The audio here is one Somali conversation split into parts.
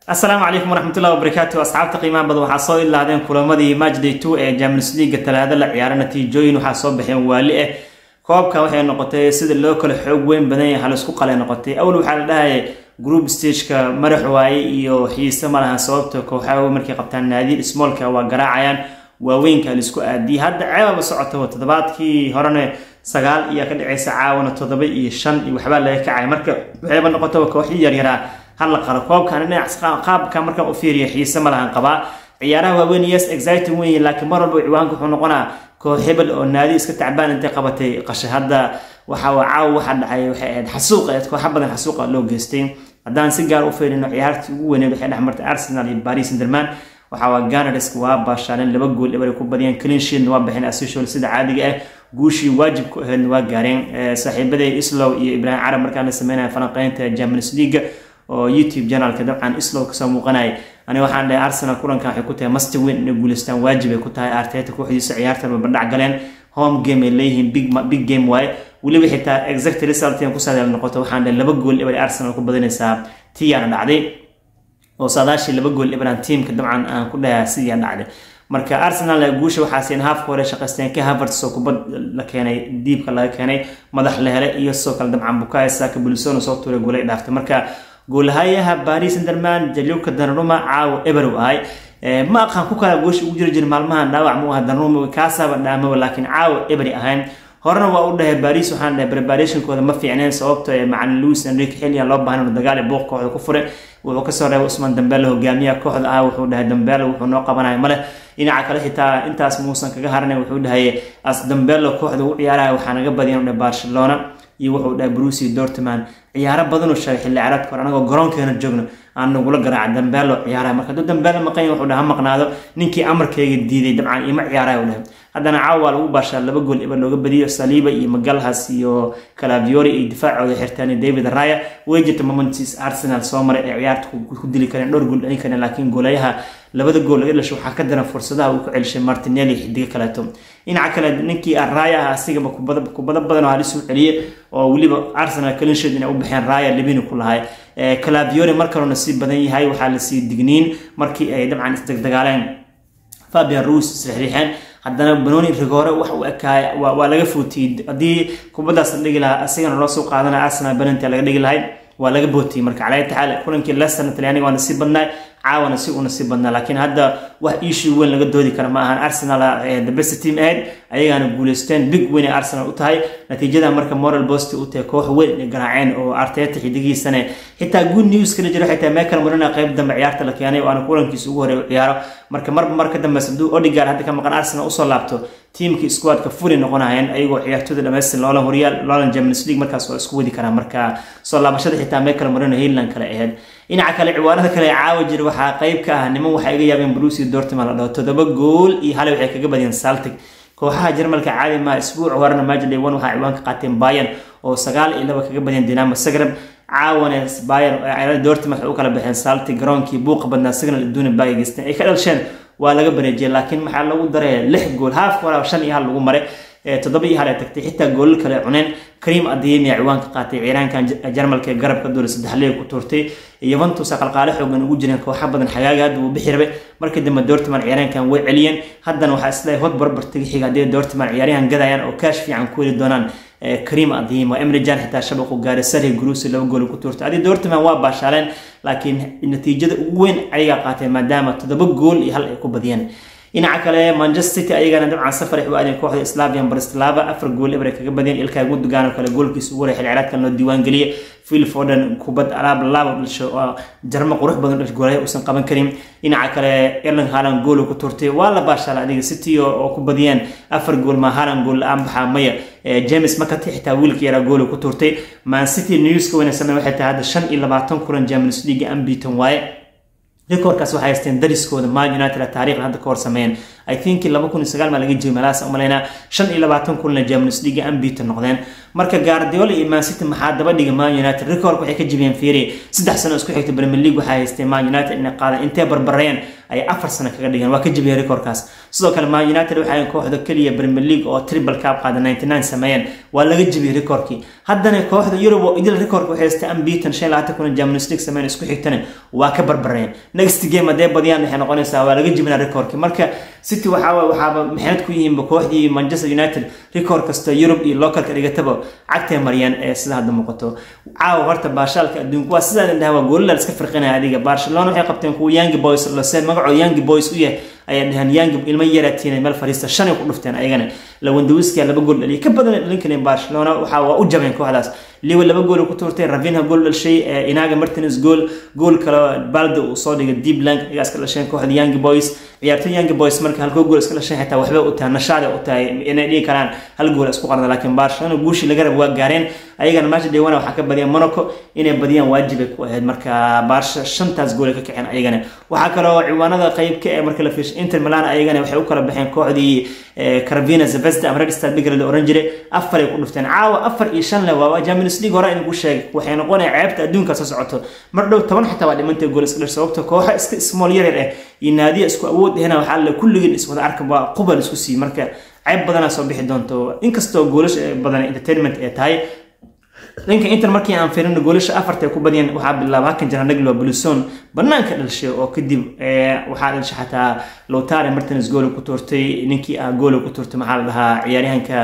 asalaamu calaykum waraxmatullahi wabarakaatu asxaabta qiimaha badan waxaa soo ilaadeen kulamadii matchday two ee champions leaga talaado la ciyaara natiijooyin waxaa soo baxeen waali ah koobka waxay noqotay sida loo kale xoog weyn badan yahay halaisku qale noqotay awal waxaa la dhahaya group stageka madax waaye iyo xiise ma lahan sababta kooxaha markay qabtaan naadiir smolka waa garaacayaan waaweynka laisku aadiyay hadda ceebaba socota toddobaadkii horena sagaal iyaa ka dhacaysa caawana toddoba iyo shan iyo waxbaa laga kacay marka waxayba noqotaba kooxii yaryaraa hala qalo koobkan dhinac qaabka markaan u fiiriya xiise ma lahan qabaa ciyaaraha waaweyn yes exciting weyn laakiin mar walba ciwaanka wuxuu noqonaa koox hebel oo naadi iska tacbaan intay qabatay qashay hadda waxa caawa waxaa dhacay waxay ahayd xasuuq ahayd kooxa badan xasuuqa loo geystay haddaan si gaar u fiirino ciyaartii ugu weyneed waxay dhexmartay arsenal iyo paris saint-germain waxa waa ganarisk waa baashaaleen laba gool eber ku badiyeen clean sheetna waa baxeen assual sida caadiga ah guushii waajib ku ahaydna waa gaareen saaxiibadii islow iyo ibrahim carab markaan la sameynaya falanqeynta champions league oo youtube janalka dabcan islow kasoo muuqanaya ani waxaan dhahay arsenal kulankan waxay ku tahay masti weyn inay guuleystaan waajib ay ku tahay arteta kooxdiisa ciyaartan badhac galeen home game ay leeyihiin big big game waaye weliba xitaa exact result ku saadeel noqoto waxaan dhahay laba gool eber arsenal ku badinaysaa tiyaana dhacday oo saadaashii laba gool eberan tiimka dabcan aan ku dhahaa sidiyaa dhacday marka arsenal guusha waxaa siin haafka hore shaqaysteen ka havertz oo kubad la keenay diibka laga keenay madax la helay iyo sidoo kale dabcan bukayo saka bulisono soo tuuray goolay dhaaftay marka goolahayaha paris saint-germain jalioka danruma caawo eberow ahay ma aqaan ku kala goosha ugu jiri jira maalmahan dhaawac mu aha danruma kaasaaba dhaamaba laakiin caawo eberi ahayn horena waa u dhahay baris waxaan dhahay preparationkooda ma fiicneen sababto macalin louis enrique xilligan loo baahan inuu dagaal buuq kooxda ku fure wuxuu kasoo reebay usman dambeele hogaamiyaha kooxda ah wuxuu dhahay dambeele wuxuu noo qabanaya male dhinaca kale xitaa intaas muusan kaga haranay wuxuu dhahay as dambeele kooxda u ciyaaraya waxaa naga badiyan u dhahay barcelona iyo wuxuu dhahay brusi dortman ciyaaro badanuu sheegay xilli ciyaareedka hore anagoo garoonkeena joogno aan nagula garaaca dambeelo ciyaaraya marka hadduu dambeele maqan wuxuu dhaha ha maqnaado ninkii amarkayga diiday dabcan ima ciyaaraya u dhahay haddana caawa waa lagu baashaa laba gool eber looga badiyo saliiba iyo magalhas iyo calaviori iyo difaacooda xirtaan david raya way jirta momentis arsenal soo maray ee ciyaarta ku dili kareen dhowr gool dhalin kareen laakiin goolayaha labada gool laga dhashay waxaa ka daran fursadaha uu ku celishay martinelli xidigo kaleeto dhinaca kale ninkii raya ah asigaba kubado badan oo halis u celiyey oo weliba arsenal calinshed inay u baxeen raya libini ku lahay calaviori mar kalena sii badan yahay waxaa lasii digniin markii ay dabcan isdagdagaaleen fabian ruus isrixriixeen haddana banoni rigoore wax uu ekaay waa laga footiyey haddii kubaddaas la dhigi lahaa asigana loo soo qaadanaya arsenal benanti laga dhigi lahay waa laga bootiyey marka calaa tacaala kulankii leicester talyaaniga waa nasii badnaa caawana si uu nasii badnaa laakiin hadda wax issue weyn laga doodi kara ma ahan arsenal the best team ahayd ayagaana guuleysteen big weyn ay arsenal u tahay natiijada marka moral bosti u tahay koox weyn ay garaaceen oo arteta xidigiisane xitaa good news kala jiro xitaa meekal marina qayb dambe ciyaarta la keenay waana kulankiisa ugu horey u ciyaaro marka marba mar ka dambeysa hadduu odigaar hadda ka maqan arsenal usoo laabto tiimkii squadka fuli noqonayeen ayagoo ciyaartooda dhamaystir loola horyaal loolan champions league markaas waa isku wadi karaa marka soo laabashada xitaa meekal marino highland kale ahayd dhinaca kale ciwaanada kale ee caawa jira waxaa qayb ka ah niman waxay iga yaabeen brusi dortman la dhaho toddoba gool iyo hale waxay kaga badiyeen saltic kooxaha jarmalka caadi maa isbuuc horena majday one waxaa ciwaan ka qaateen bayan oo sagaal iyo laba kaga badiyeen dinamo zagreb caawane bayan dortman waxay u kala baxeen saltic garoonkii buuqa badnaa signal adduuna baay geysteen ay ka dhalsheen waa laga bareejiyay laakiin maxaa lagu daray lix gool haafka horaa shan iyo hal lagu maray toddoba iyo hal ay tagtay xitaa goolal kale cuneen karim adeyemiya ciwaanka qaatay ciiraankan jarmalka ee garabka duula saddex leeg ku tuurtay yuventus qalqaale xoogan ugu jireen kooxa badan xagaaga hadda wuu bixi rabay markii dambe dortman ciyaaraankan way celiyeen haddana waxaa isleeyahay hod barbar tagi xiga haddii dortman ciyaaryahan gadayaan oo kaash fiican ku heli doonaan karim adeyem emrijan xitaa shabaqu gaaray sarhi gruusi laba gool ku tuurtay adii dortman waa baashaaleen laakiin natiijada ugu weyn ayagaa qaateen maadaama toddoba gool iyo hal ay ku badiyeen dhinaca kale manchester city ayagana dabcan safar ay u aadeen kooxda slavian bratislava afar gool eber ay kaga badiyeen ilkaa gudugaan oo kale goolkiisa ugu horay xil ciyaareedkan loo diiwaan geliyay phil foden kubad alaab laaba dhasho oo jarmo qurux badan dhash goolaya uusan qaban karin dhinaca kale erling haaland gool ku turtay waa la baashaala adiga city oo ku badiyeen afar gool ma haaland gool la-aan baxaa maya james makati xitaa wiilka yaraa gool ku turtay man city newska wanaagsan waxay tahay hadda shan iyo labaatan kulan champions league ambiton waaye rekoorkaas waxay haysteen dariskooda man united taariikhda hadda ka hor sameeyeen i think laba kun iyo sagaal maa laga jiri meelahaas umalaynaa shan iyo labaatan kulna champions league ambita noqdeen marka guardiola iyo man city maxaa daba dhiga man united record waxay ka jibiyeen fiiri saddex sano isku xigta premier league waxaa haystay man united inay qaadaan intee barbareen ay afar sano kaga dhigeen waa ka jibiyeen recordkaas sidoo kale man united waxay kooxda keliya premier league oo triple cup qaada 99 sameeyeen waa laga jibiyey recordkii haddana kooxda Europe oo idil record waxay haystay unbeaten shan labaatan kun Champions League sameeyeen isku xigtana waa ka barbareen next game hadee badiyaan waxay noqonaysaa waa laga jibinaa recordkii marka city waxaa waxaaba maxamed ku yihiin kooxdii Manchester United record kasta Europe iyo localka dhigataba cagtay mariyaan ee sida hadda muuqato caawa horta baashaalka adduunka waa sidaa dhahaa waa goolal iska firqinaya adiga Barcelona waxay qabteen kuwa Young Boys la seen magacoo Young Boys u yahay ayaa dhahan Young ilmo yaraatiin meel fariista shan ay ku dhufteen ayagana Lewandowski laba gool dhaliyay ka badan dhalin kareen Barcelona waxa waa u jabeen kooxdaas Leo laba gool ku tuurtay Rafinha gool dhashay Inaga Martinez gool gool kale Balde uu soo dhigay deep blank iyaga iska dhasheen kooxda Young Boys ciyaartoy Young Boys marka halkoo gool iska dhasheen xitaa waxba u tahay nashaad u tahay inay dhigi karaan hal gool isku qarnaa laakiin Barcelona guushi laga rabo waa gaareen ayagana match day wana waxa ka badiyay Monaco inay badiyaan waajib ay ku ahayd marka Barca shantaas gool ka kicin ayagana waxa kale oo ciwaanada qayb ka ee marka la fiish Inter Milan ayagana waxay u kala baxeen kooxdii Carvina Zvezda ama Red Star Belgrade la oran jiray afar ay ku dhufteen caawa afar iyo shan le waa Champions League hore in ku sheeg waxay noqonayaan ceebta adduunka soo socoto mar dhow toban xitaa waa dhimantay gool iska dhashay sababtoo kooxa iska small yar ah iyo naadiya isku awood ahna waxa la kulligeen iswada arka waa qubal isku sii marka ceeb badanaa soo bixi doonto inkastoo goolash badan entertainment ay tahay dhanka inter markii aan fiirino goolasha afarta ku badiyeen waxaa bilaaba hakan jira naglo bluson banaanka dhalishay oo kadib waxaa dhalishay xataa lotare martins gool ku tuurtay ninkii ah gool ku tuurtay maxaa la dhahaa ciyaaryahanka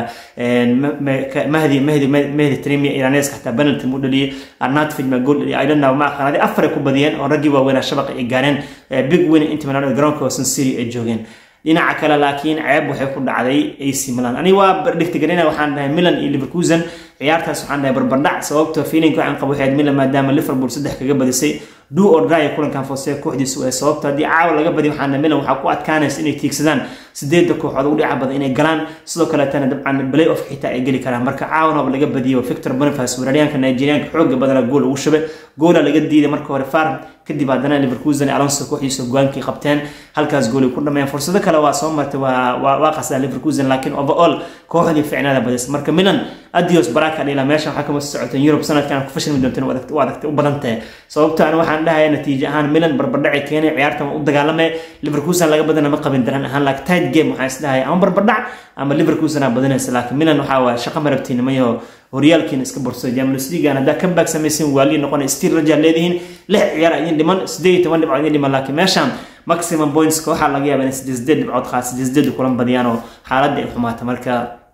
mahdi mahdi mahdi trimi iraneska xataa penalty mu dhaliyay arnat fidma gool dhaliyay aydana ma aqaanade afar ay ku badiyeen oo raggii waaweynaa shabaqa ay gaareen big win inta milan garoonka san city ay joogeen dhinaca kale laakiin ceeb waxay ku dhacday AC Milan ani waa dhigtigarina waxaan dhahay Milan iyo Leverkusen ciyaartaas waxaan dhahay barbardhac sababtoo feeling waxaan qabo waxay Milan maadaama Liverpool saddex kaga badisay do or die kulankan foosee kooxdiisu ee sababta haddii caawa laga badiyo waxaan dhahay Milan waxaa ku adkaanaysa inay tiigsadaan sideedda kooxood ugu dhica badan inay galaan sidoo kale tana dabcan play off xitaa ay geli karaan marka caawana laga badiyo Victor Boniface weeraryahanka Nigerianka xooga badana gool ugu shubay goola laga diiday marka hore Farm kadib haddana Leverkusen Alonso kooxdiisa goonkii qabteen halkaas gool ay ku dhameeyeen fursado kale waa soo martay waa waa qasdaa Leverkusen laakiin overall kooxdii ficnaada badis marka Milan adios baraka dhila meesha waxa kama socoteen Europe sanadkan ku fashilmi doonteen waa adagtay waa adagtay u badantahay sababtoo aan waxaan dhahay natiijo ahaan Milan barbardhac keenay ciyaartan u dagaalamay Leverkusen laga badana ma qabin daran ahaan laakiin tight game waxaan isdahay ama barbardhac ama Leverkusen aa badanaysa laakiin Milan waxa waa shaqo marabtiin mayo horyaalkiina iska borsay Champions League hadda comeback samaysin waali noqon still raja leedihiin lix ciyaar idin dhiman 18 dhibcood idin dhiman laakiin meeshan maximum points ka waxa laga yaabaa in 8 dhibcood qaas 8 kulan badiyaan oo xaaladda ay xumaata marka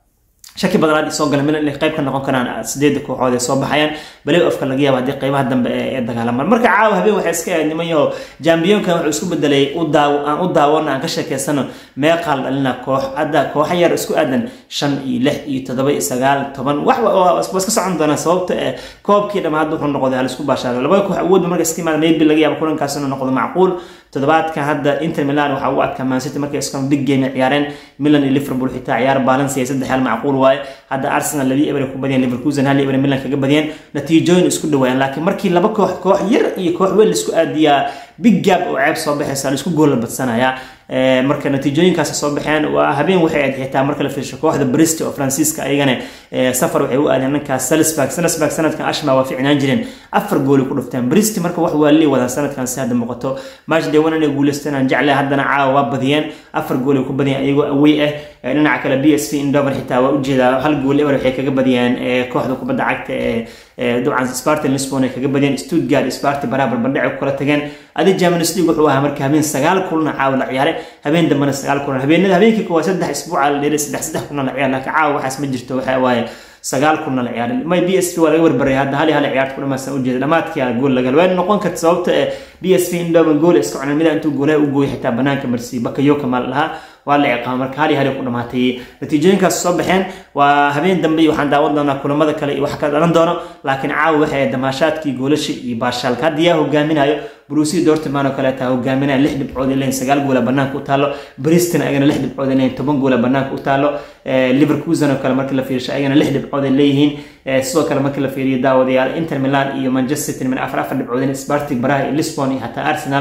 shaki badan soo gala milan inay qayb ka noqon karaan sideeda kooxood ee soo baxayaan balay ofka laga yaabo haddii qaybaha dambe ee dagaalamaan marka caawa habeen waxay iska ahayd niman yaho jambiyonkan wuxuu isku bedelay aan u daawano aan ka sheekeysano meeqaal dhalina koox hadda kooxa yar isku aadan shan iyo lix iyo toddoba iyo sagaal toban wax waa iska socon doonaa sababta ee koobkii dhama hadda wuxuu noqday hal isku baashaado labada koox awoodba marka iska imaada maybe laga yaabo kulankaas inuu noqdo macquul toddobaadka hadda inter milan waxaa ugu adkaa man city markay iskan big game ciyaareen milan iyo liverpool xitaa ciyaar balance iyo saddex hal macquul waaye hadda arsenal labii eber ku badiyeen liverkusen hal eber milan kaga badiyeen natiijooyin isku dhawaayeen laakiin markii laba koox koox yar iyo koox weyn laisku aadiyaa big gap oo ceeb soo baxaysa laisku gool la badsanaya marka natiijooyinkaas soo baxeen waa habeen waxay ahayd xitaa marka la fiirsho kooxda brist oo faransiiska ayagana safar waxay u aadeen ninkaas salisburg salisburg sanadkan ashma waa ficnaan jireen afar gooli ku dhufteen brist marka wax waa lii wadaan sanadkan si hadda muuqato match day one inay guuleysteen aan jeclay haddana caawa waa badiyeen afar gooli ku badiyeen ayagoo away ah dhinaca kale b s v indover xitaa waa ujeedaa hal gool eber waxay kaga badiyeen kooxda kubadda cagta ee dabcan sparta lisbon ay kaga badiyeen stuttgart sparta barabar bandhici ku kala tageen adi champions league wuxuu ahaa marka habeen sagaal kulna caawa la ciyaaray habeen dambena sagaal kulan habeenada habeenkii kuwaa saddex isbuuca la dheeray saddex saddex kulna la ciyaar laakiin caawa waxaas ma jirto waxa waaye sagaal kulna la ciyaaray may b s v waa laga barbaray hadda hal hal ciyaarta ku dhamaasan ujeeda dhamaadkii gool laga way noqon karta sababta ee b s v indoban gool iska cunay mida intuu goolaha u gooyay xitaa banaanka marsi bakayoka maal lahaa waa la ciqaama marka hali hali ku dhamaatay natiijooyinkaas soo baxeen waa habeen dambe waxaan daawan doonaa kulamada kale iyo wax kala dhalan doono laakiin caawa waxay damaashaadkii goolasha iyo baashaalka hadda yaa hogaaminayo brusi dortman oo kaleeta hogaaminaya lix dhibcood ilayn sagaal goola banaanka u taalo briston ayagana lix dhibcood ilayn toban goola banaanka u taalo liverkusen oo kale markii la fiirsho ayagana lix dhibcood ay leeyihiin sidoo kale markii la fiiriyo daawadayaal inter milan iyo manchester city min afar afar dhibcood in spartik baraha iyo lisbon iyo xataa arsenalna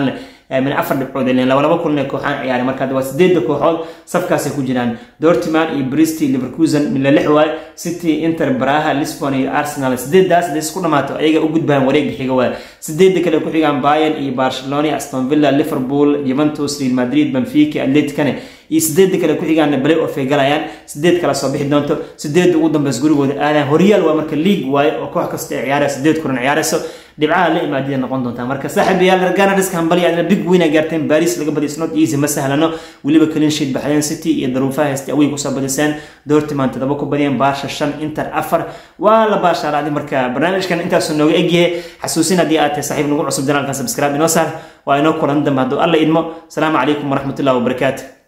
min afar dhibcood ileen laba laba kulan ee kooxaan ciyaaray marka waa sideedda kooxood safkaasay ku jiraan dortmund iyo bristi liverkusen min la lix waay city inter baraha lisbon iyo arsenal sideedaas hadday isku dhamaato ayaga u gudbaan wareega xiga waay sideedda kale ku xigaan bayern iyo barcelona aston villa liverpool juventus real madrid benfica atleticane iyo sideedda kale ku xigaana balay off ay galayaan sideed kala soo bixi doonto sideedda ugu dambeys gurigooda aadaan horyaal waa marka league waaye oo koox kasta ay ciyaarayso sideed kulan ciyaarayso dhibcaha la imaadida noqon doontaa marka saaxiibayaal reganadiska hambali aadna big weyna gaarteen baris laga badiy snot easy ma sahlano weliba clean sheet baxdeen city iyo daruufaha haystay awey kusoo badiseen dortmund todoba ku badiyeen baasha shan inter afar waa la baashaaraaday marka barnaamijkan intaasuu nooga egyahay xasuusin haddii aad tahay saaxiib nagu cusub janaalka subscribe inoo saar waa inoo kulan dambe hadduu alla idmo asalaamu calaykum waraxmatullahi wabarakaatu